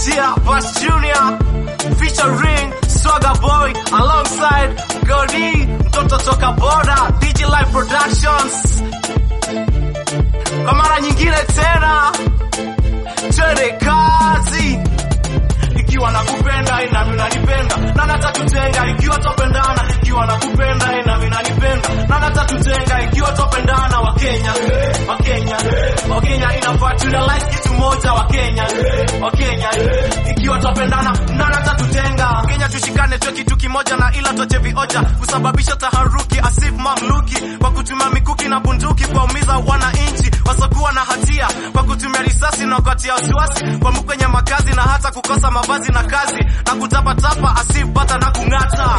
Yeah, Bash Junior featuring Swagger Boy alongside Godi mtoto toka Boda DJ Live Productions. Kwa mara nyingine tena, twende kazi ikiwa nakupenda nami unanipenda na natatutenga ikiwa topendana ikiwa nakupenda nami nanipenda na natatutenga ikiwa topendana wakenya wakenya wakenya inafaa tunalize kitu moja wakenya wakenya ikiwa topendana na natatutenga kenya tushikane tuwe kitu kimoja na ila toche vioja kusababisha taharuki asif mamluki kwa kutumia mikuki na bunduki kuwaumiza wananchi wasokuwa na hatia kwa kutumia risasi na kuatia wasiwasi kwa kwenye makazi na hata kukosa mavazi na kazi na kutapatapa asif bata na kung'ata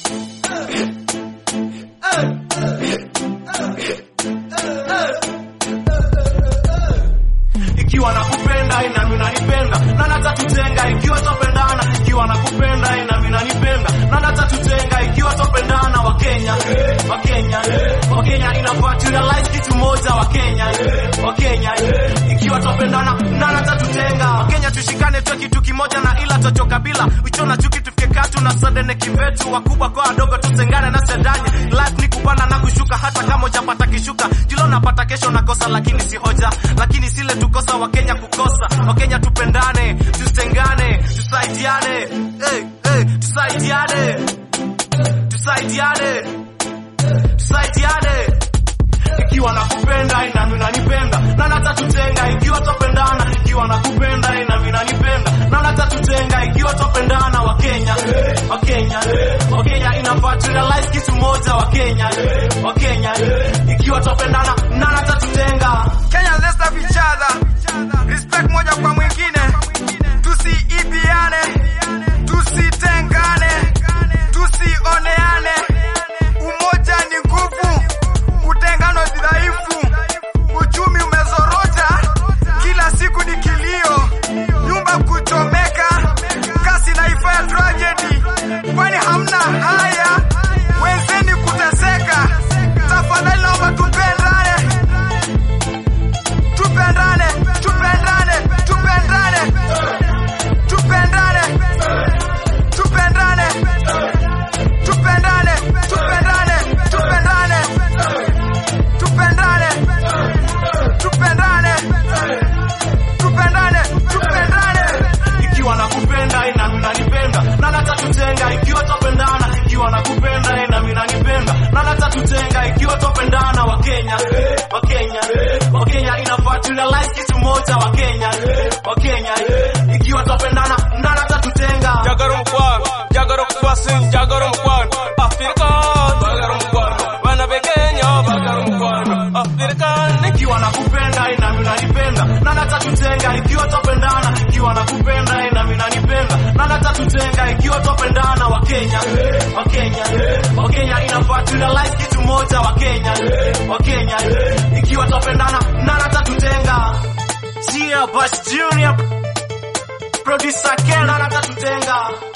ikiwa nakupenda nami unanipenda na natatutenga ikiwa topendana ikiwa nakupenda nami unanipenda na natatutenga ikiwa topendana wakenya wakenya wakenya inafaa turealize kitu moja wakenya wakenya ikiwa topendana na natatutenga wakenya tushikane tuwe kitu kimoja na ila tochoka bila uchona chuki tufike katu na sadene kivetu wakubwa kwa wadogo tutengane na sedanye life ni kupanda na kushuka hata kama hujapata kishuka julo napata kesho nakosa lakini si hoja lakini sile tukosa wakenya kukosa wakenya tupendane tusengane tusaidiane hey, hey, tusaidiane tusaidiane tusaidiane ikiwa nakupenda nami unanipenda na natatutenga ikiwa topendana ikiwa nakupenda nami unanipenda na natatutenga ikiwa topendana wakenya wakenya wakenya inafaa turealize kitu moja wakenya wakenya ikiwa topendana na natatutenga Kenya let's love each other. Respect moja kwa mwingine. Tusiibiane, tusitengane, tusioneane. Umoja ni nguvu, utengano ni dhaifu. Uchumi umezorota, kila siku ni kilio. Nyumba kuchomeka, kasi naifaa ya tragedy. Kwani hamna haya? Wenzeni kuteseka. Tafadhali naomba tupendane tupendane tupendane tupendane tupendane tupendane tupendane tupendane tupendane tupendane tupendane tupendane tupendane ikiwa nakupenda nami unanipenda na natatutenga ikiwa topendana ikiwa nakupenda nami unanipenda na natatutenga ikiwa topendana wakenya wakenya wakenya inafaa turealize kitu moja wakenya wakenya ikiwa topendana na natatutenga Jagarum kwan, jagarum kwasin, jagarum kwan, African, jagarum kwan, wana be Kenya, jagarum kwan, African. ikiwa nakupenda nami unanipenda na natatutenga ikiwa topendana ikiwa nakupenda nami unanipenda na natatutenga ikiwa topendana wakenya wakenya wakenya inafaa turealize kitu moja wakenya wakenya ikiwa topendana na natatutenga Sia Bash Junior producer Ken na natatutenga